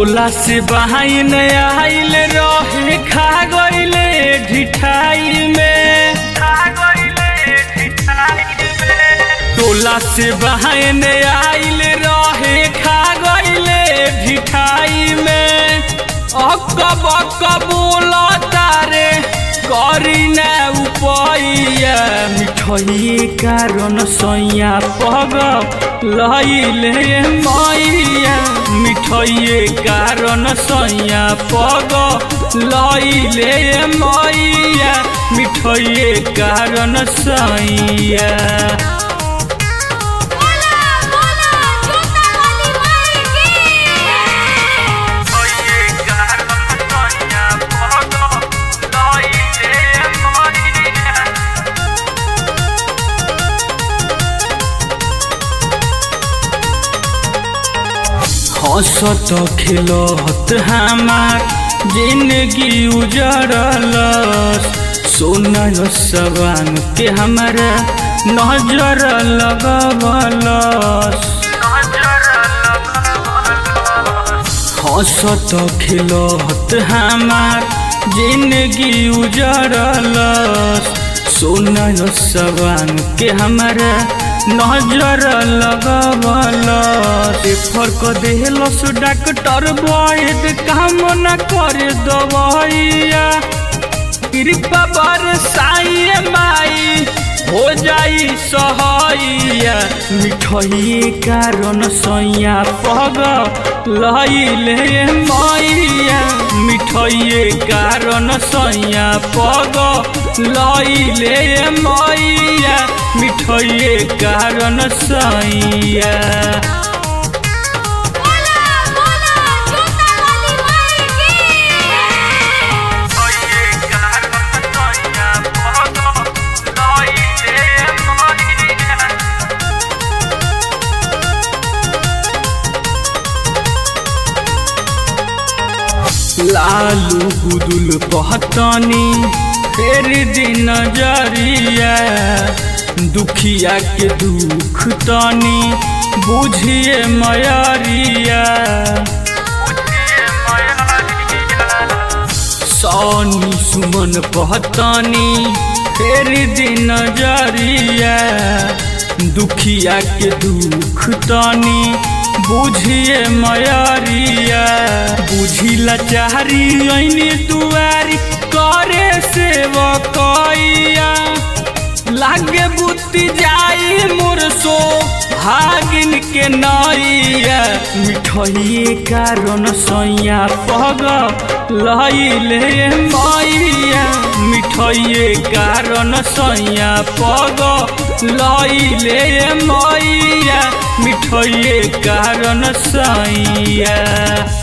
टोला से बहाइन आइल रहे खा गइले ढिठाई में टोला से बहाइन आइल रहे खा गइले ढिठाई में अक बक बोला तारे करी न उपैया मिठई कारण सैया पग लैले मैया मिठई कारण सैया पग लैले मैया मिठई कारण सैया बोला बोला छोटा वाली माई की हंसत खेलत हमार जिंदगी उजड़ल सोना सवान के हमारा नजर लगवलस हंसत खेलत हमार जिंदगी उजड़ल सोना सवान के हमारा नजर लगवल फर्क देहलस डॉक्टर वैद काम न कर दवैया कृपा बरसाई माई हो जाई सहैया मिठई कारण सैया पग लैले मैया मिठई कारण सैया पग लैले मैया मिठई कारण सैया बोला बोला छोटा वाली माई की लालू गुदुल पहतनी फेर दिन नजरिया दुखिया के दुख तनी बुझिए मयरिया सोनी सुमन पहतनी फेर दिन नजरिया दुखिया के दुख तनी बुझिए मयरिया बुझिला चारी ऐनी दुआरी करे सेवकैया लागे बुद्धि जाई मुरसो भागिन के नैया मिठई कारण सैया पग लैले मैया मिठई कारण सैया पग लैले मैया मिठई कारण सैया